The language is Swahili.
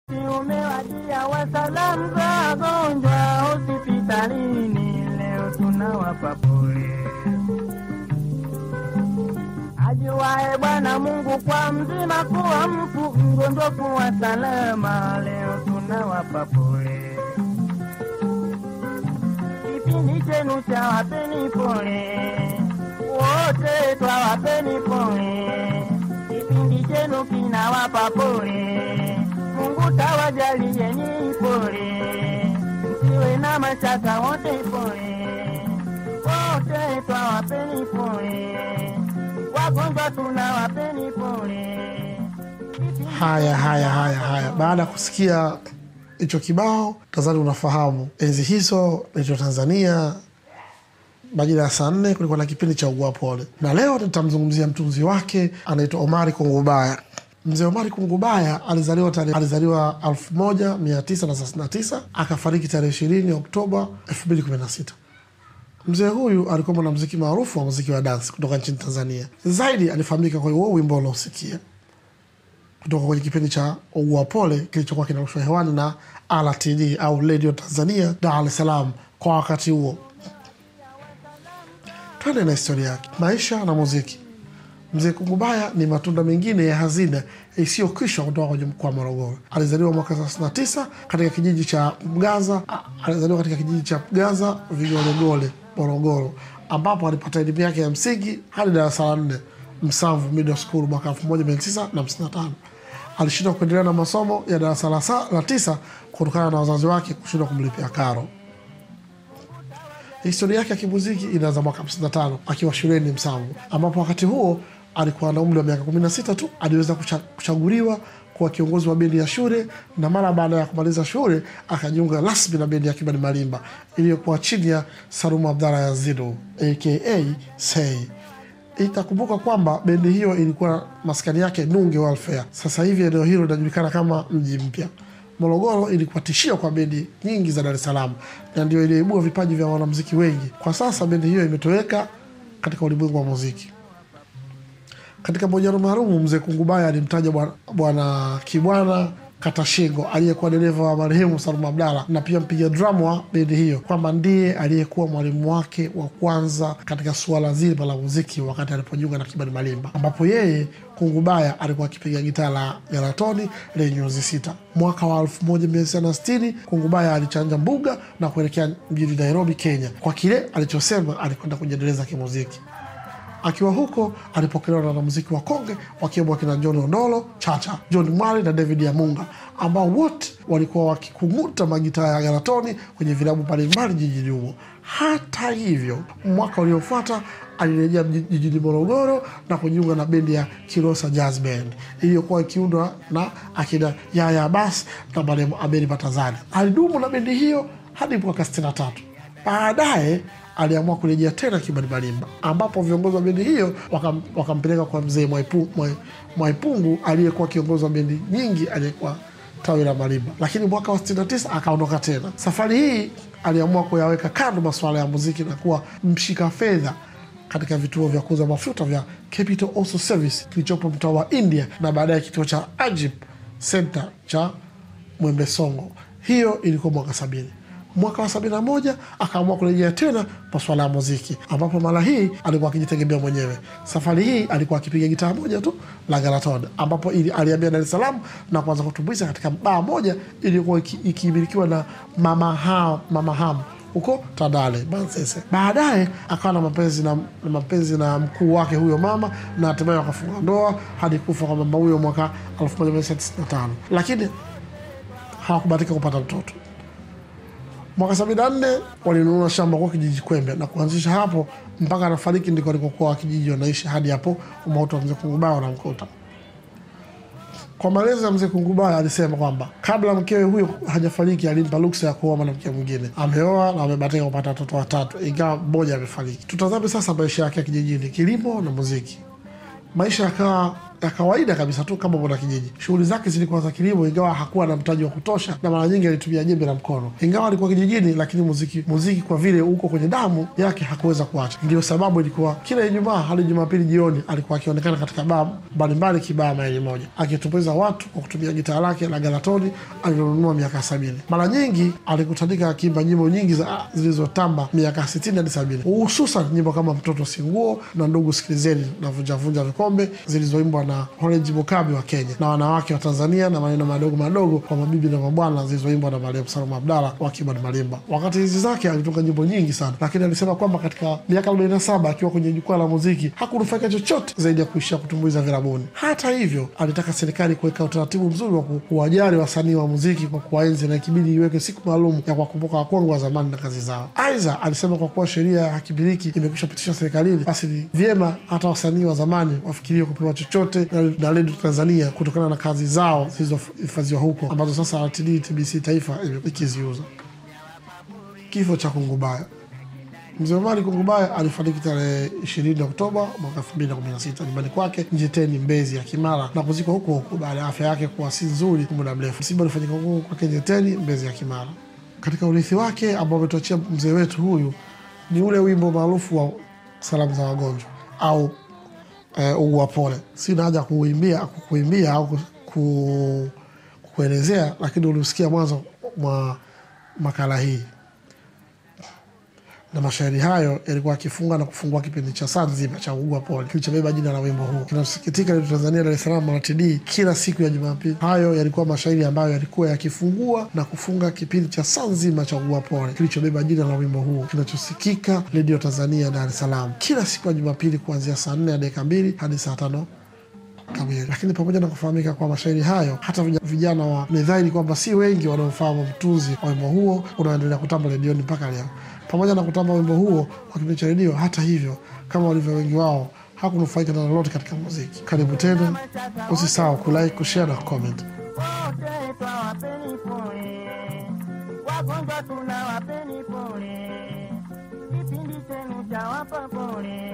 Umewadia wasalamu za wagonjwa hospitalini, leo tunawapa pole. Ajuae Bwana Mungu kwa mzima kuwa mfu mgonjwa kuwa salama, leo tunawapa pole. Kipindi chenu cha wapeni pole, wote twawapeni pole. Kipindi chenu kinawapa pole, Mungu tawajalieni pole, msiwe na mashaka, wote pole, wote twawapeni pole, wagonjwa tunawapeni pole. Haya, haya, haya, haya. Baada ya kusikia hicho kibao, nadhani unafahamu enzi hizo naitwa Tanzania, majira ya saa nne kulikuwa na kipindi cha ugua pole, na leo nitamzungumzia mtunzi wake anaitwa Omari Kungubaya. Mzee Omari Kungubaya alizaliwa tarehe alizaliwa 1939 akafariki tarehe 20 Oktoba 2016. Mzee huyu alikuwa mwanamuziki maarufu wa muziki wa dansi kutoka nchini Tanzania. Zaidi alifahamika kwa huo wimbo unaosikia kutoka kwenye kipindi cha Ugua Pole kilichokuwa kinarushwa hewani na RTD au Radio Tanzania Dar es Salaam kwa wakati huo. Twende na historia yake, maisha na muziki. Mzee Kungubaya ni matunda mengine ya hazina isiyokwisha kutoka kwenye mkoa wa Morogoro. Alizaliwa mwaka 39 katika kijiji cha Mgaza. a- Alizaliwa katika kijiji cha Mgaza Vigolegole, Morogoro, ambapo alipata elimu yake ya msingi hadi darasa la nne Msamvu Middle School mwaka 1955. Alishindwa kuendelea na masomo ya darasa la, sa, la tisa kutokana na wazazi wake kushindwa kumlipia karo. Historia yake ya kimuziki inaanza mwaka 55 akiwa shuleni Msamvu, ambapo wakati huo alikuwa na umri wa miaka 16 tu. Aliweza kucha- kuchaguliwa kuwa kiongozi wa bendi ya shule, na mara baada ya kumaliza shule akajiunga rasmi na bendi ya Kibani Malimba iliyokuwa chini ya Salumu Abdalla Yazidu aka Sei. Itakumbuka kwamba bendi hiyo ilikuwa maskani yake Nunge Welfare. Sasa hivi eneo hilo linajulikana kama mji mpya. Morogoro ilikuwa tishio kwa bendi nyingi za Dar es Salaam na ndio iliyoibua vipaji vya wanamuziki wengi. Kwa sasa bendi hiyo imetoweka katika ulimwengu wa muziki. Katika mahojiano maalum, mzee Kungubaya alimtaja bwana- bwana Kibwana Katashingo aliyekuwa dereva wa marehemu Salum Abdalla na pia mpiga drum wa bendi hiyo kwamba ndiye aliyekuwa mwalimu wake wa kwanza katika suala zima la muziki wakati alipojiunga na Kibani Malimba, ambapo yeye Kungubaya alikuwa akipiga gitaa la galatoni lenye nyuzi sita. Mwaka wa 1960 Kungubaya alichanja mbuga na kuelekea mjini Nairobi, Kenya, kwa kile alichosema alikwenda kujiendeleza kimuziki. Akiwa huko alipokelewa na wanamuziki wa konge wakiwemo wakina John Ondolo, Chacha, John Mwali na David Yamunga ambao wote walikuwa wakikung'uta magitaa ya galatoni kwenye vilabu mbalimbali jijini humo. Hata hivyo, mwaka uliofuata alirejea mji- jijini Morogoro na kujiunga na bendi ya Kilosa Jazz Band iliyokuwa ikiundwa na akina Yaya Abbas na marehemu Abeli Batazani. Alidumu na bendi hiyo hadi mwaka 63. Baadaye aliamua kurejea tena Kibani Malimba, ambapo viongozi wa bendi hiyo wakam- wakampeleka kwa mzee Mwaipu- Mwai- Mwaipungu aliyekuwa kiongozi wa bendi nyingi aliyekuwa tawi la Malimba, lakini mwaka wa 69 akaondoka tena. Safari hii aliamua kuyaweka kando masuala ya muziki na kuwa mshika fedha katika vituo vya kuuza mafuta vya Capital Oil Service kilichopo mtaa wa India na baadaye kituo cha Ajib Center cha Mwembe Songo. Hiyo ilikuwa mwaka sabini. Mwaka wa sabini na moja akaamua kurejea tena masuala ya muziki, ambapo mara hii alikuwa akijitegemea mwenyewe. Safari hii alikuwa akipiga gitaa moja tu la Galaton, ambapo ili aliambia Dar es Salaam na kuanza kutumbuiza katika baa moja iliyokuwa iki- ikimilikiwa na Mama Ham, Mama Ham huko Tandale Manzese. Baadaye akawa na mapenzi na, na mapenzi na mkuu wake huyo mama na hatimaye wakafunga ndoa hadi kufa kwa mama huyo mwaka 1995 lakini hawakubahatika kupata mtoto. Mwaka 74 walinunua shamba kwa kijiji Kwembe na kuanzisha hapo mpaka anafariki ndiko alikokuwa wakijiji wanaishi hadi hapo umauti wa mzee Kungubaya unamkuta. Kwa maelezo ya mzee Kungubaya alisema kwamba kabla mkewe huyo hajafariki alimpa ruksa ya kuoa mwanamke mwingine. Ameoa na amebahatika kupata watoto watatu, ingawa mmoja amefariki. Tutazame sasa maisha yake ya kijijini, kilimo na muziki. Maisha yakawa ya kawaida kabisa tu kama mwana kijiji. Shughuli zake zilikuwa za kilimo, ingawa hakuwa na mtaji wa kutosha, na mara nyingi alitumia jembe la mkono. Ingawa alikuwa kijijini, lakini muziki muziki kwa vile uko kwenye damu yake hakuweza kuacha. Ndio sababu ilikuwa kila Ijumaa hadi Jumapili jioni alikuwa akionekana katika baa mbalimbali kibaa maili moja, akitumbuiza watu kwa kutumia gitaa lake la Galatoni alilonunua miaka sabini. Mara nyingi alikutanika akiimba nyimbo nyingi za zilizotamba miaka sitini hadi sabini, hususan nyimbo kama mtoto singuo na ndugu sikilizeni na vunjavunja vikombe zilizoimbwa na Horeji Mukabi wa Kenya na wanawake wa Tanzania na maneno madogo madogo kwa mabibi na mabwana zilizoimbwa na marehemu Salum Abdalla wa Kibad Malimba. Wakati hizi zake alitunga nyimbo nyingi sana, lakini alisema kwamba katika miaka 47 akiwa kwenye jukwaa la muziki hakunufaika chochote zaidi ya kuishia kutumbuiza virabuni. Hata hivyo, alitaka serikali kuweka utaratibu mzuri wa kuwajali wasanii wa muziki kwa kuwaenzi na ikibidi iweke siku maalum ya kuwakumbuka wakongwe wa zamani na kazi zao. Aidha, alisema kwa kuwa sheria ya hakimiliki imekwisha pitishwa serikalini, basi ni vyema hata wasanii wa zamani wafikirie kupewa chochote na redio Tanzania kutokana na kazi zao zilizohifadhiwa huko ambazo sasa RTD TBC taifa ikiziuza. Kifo cha Kungubaya. Mzee Omari Kungubaya alifariki tarehe 20 Oktoba mwaka 2016 nyumbani kwake Njeteni, Mbezi ya Kimara na kuzikwa huko huko baada ya afya yake kuwa si nzuri kwa muda mrefu. Msiba ulifanyika huko kwake Njeteni, Mbezi ya Kimara. Katika urithi wake ambao ametuachia mzee wetu huyu ni ule wimbo maarufu wa salamu za wagonjwa au uh, ugua pole. Sina haja kuuimbia kukuimbia au ku, kuelezea, lakini uliusikia mwanzo mwa makala hii na mashairi hayo yalikuwa akifunga na kufungua kipindi cha saa nzima cha ugua pole kilichobeba jina la wimbo huo. Kinasikitika letu Tanzania, Dar es Salaam, RTD kila siku ya Jumapili. Hayo yalikuwa mashairi ambayo yalikuwa yakifungua na kufunga kipindi cha saa nzima cha ugua pole kilichobeba jina la wimbo huo kinachosikika redio Tanzania, Dar es Salaam kila siku ya Jumapili kuanzia saa nne ya dakika mbili hadi saa tano kamili. Lakini pamoja na kufahamika kwa mashairi hayo, hata vijana wa ni dhahiri kwamba si wengi wanaofahamu mtunzi wa wimbo huo unaoendelea kutamba redioni mpaka leo. Pamoja na kutamba wimbo huo wa kipindi cha redio, hata hivyo, kama walivyo wengi wao, hakunufaika na lolote katika muziki. Karibu tena, usisahau kulike, kushare na comment. Wote twawapeni pole, wagonjwa tunawapeni pole, kipindi chenu chawapa pole.